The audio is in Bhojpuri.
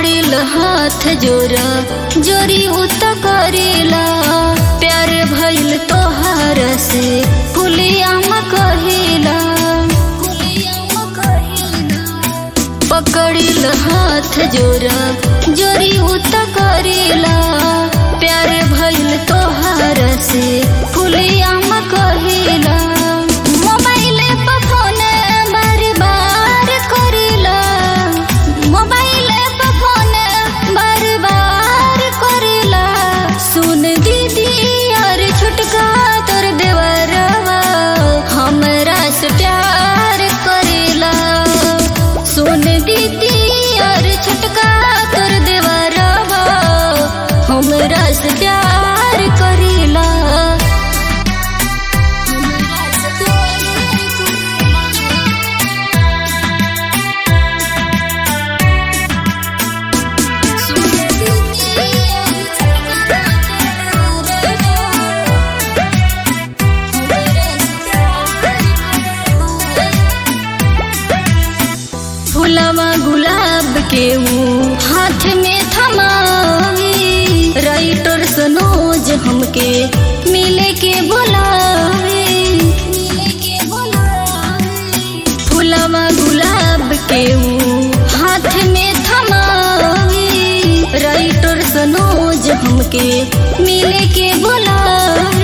पकड़िल हाथ जोरा जोरी उत करेला प्यार भइल तोहार से फुलियाम कहिला पकड़िल हाथ जोरा जोरी उत करेला प्यार भइल तोहार से फुलियाम कहिला मोबाइल पर फोन बार बार करिला मोबाइल पर फोन बार बार करिला सुन दीदी यार छुटका तोर देवरवा हमरा से प्यार करिला सुन दीदी यार छुटका तोर देवरवा हमरा से प्यार करिला फुलवा गुलाब के ऊ हाथ में थमावी राइटर सनोज हमके मिले के बुलावे फुलवा गुलाब के ऊ हाथ में थमावी राइटर सनोज हमके मिले के बुलावे